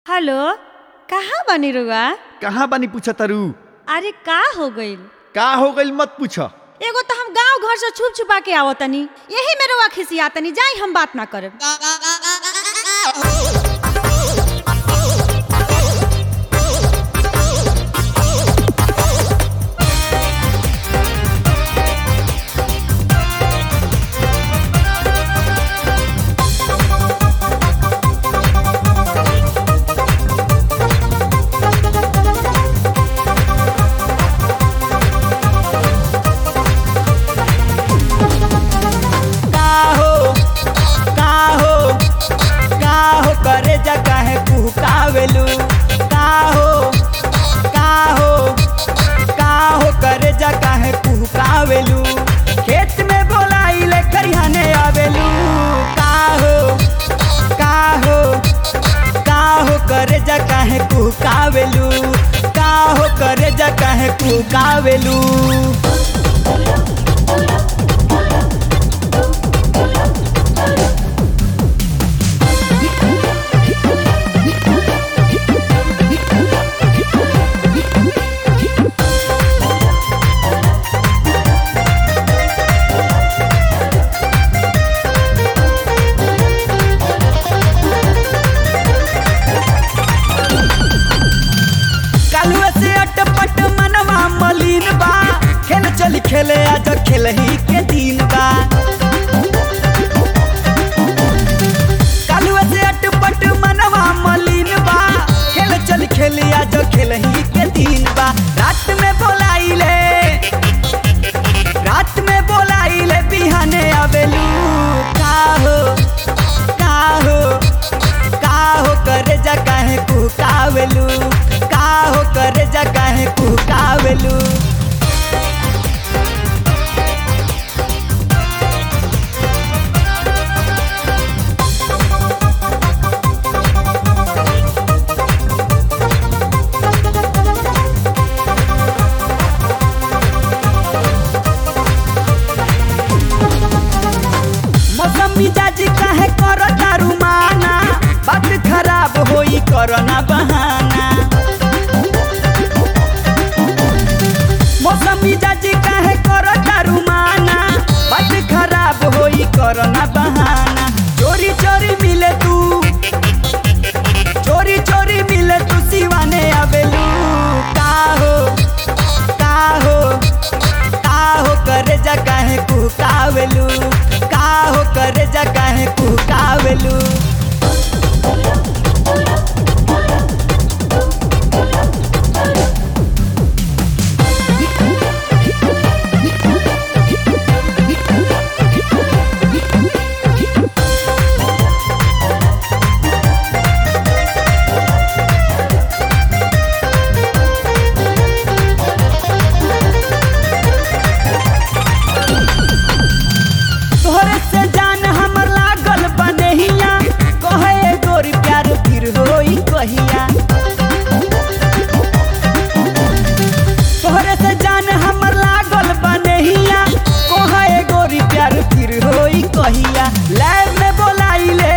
hello कहाँ बानी रुआ कहाँ बानी पूछ तरु अरे का हो गइल का हो गइल मत पूछ एगो तो हम गांव घर से छुप छुपा के आवत तनी यही में रुआ खिसिया तनी जाई हम बात ना करब का हो का हो का हो करे जा काहे कुहकावेलू का हो का हो का हो करे जा काहे कुहकावेलू खेत में बोलाइले खरिहाने आवेलू का हो का हो का हो करे जा काहे कुहकावेलू का हो करे जा काहे कुहकावेलू कालुआ से अटपट मनवा मलिन बा खेल चली खेले आज खेल ही के दिन बा कालुआ से अटपट मनवा मलिन बा खेल चली खेले आज खेल ही के दिन बा रात में बोलाइले रात में बोलाइले बिहाने आवेलू का हो का हो का हो करे जा काहे कुहकावेलू का हो करे जा काहे कुहकावेलू मौसम मिजाज काहे कर दारू माना बात खराब होई करना बहाना मौसम मिजाज काहे कर दारू माना बात खराब होई करना बहाना चोरी चोरी मिले तू चोरी चोरी मिले तू सिवाने आवेलू का हो का हो का हो करे जा काहे कुहकावेलू का हो करे जा काहे कुहकावेलू तोहरे से जान हमर लागल बनहिया कहे गोरी प्यार फिर होई कहिया तोहरे से जान हमर लागल बनहिया कहे गोरी प्यार फिर होई कहिया लैब में बोलाइले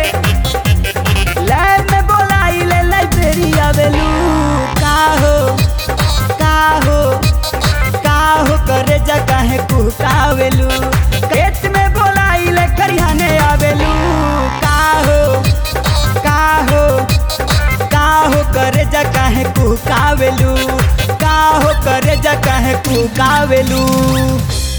लैब में बोलाइले लाइब्रेरी आवेलू का हो का हो का हो करे जा काहे कुहकावेलू खेत में बोलाइले खरिहाने आवेलू का हो का हो का हो करे जा काहे कुहकावेलू का हो करे जा काहे कुहकावेलू